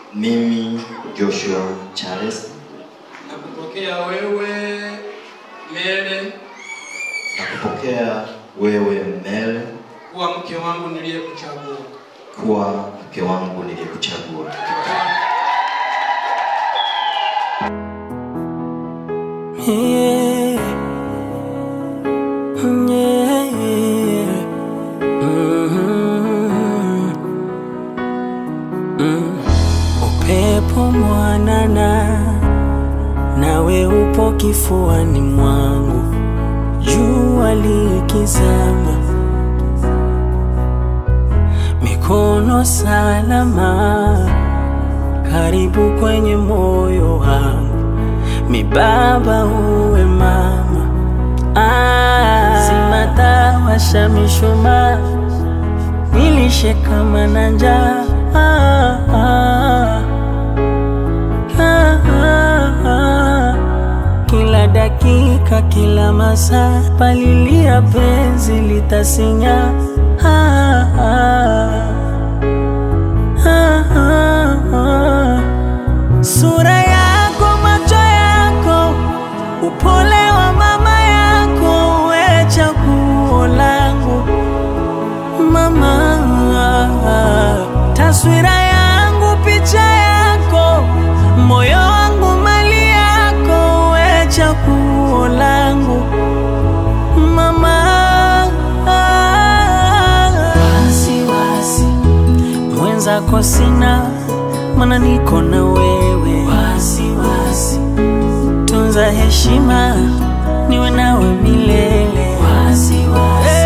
Mimi Joshua Charles nakupokea wewe Mele nakupokea wewe Mel kuwa mke wangu niliyekuchagua. kuwa mke wangu niliyekuchagua. Yeah. Yeah. Mhm. Mm. Upepo mwanana nawe upo kifuani mwangu, jua likizama, mikono salama, karibu kwenye moyo wangu mi baba uwe mama ah, zimatawasha mishumaa nilishe kama na njaa ah, ah, ah, ah, ah. kila dakika kila masaa palilia penzi litasinya ah, ah, ah, ah, ah. Sura yako, macho yako, upole wa mama yako, we chaguo langu mama, taswira yangu, picha yako, moyo wangu, mali yako, we chaguo langu mama. Wasiwasi mwenzako sina, mana niko na wewe. Wasiwasi tunza heshima, niwe nawe milele. Wasiwasi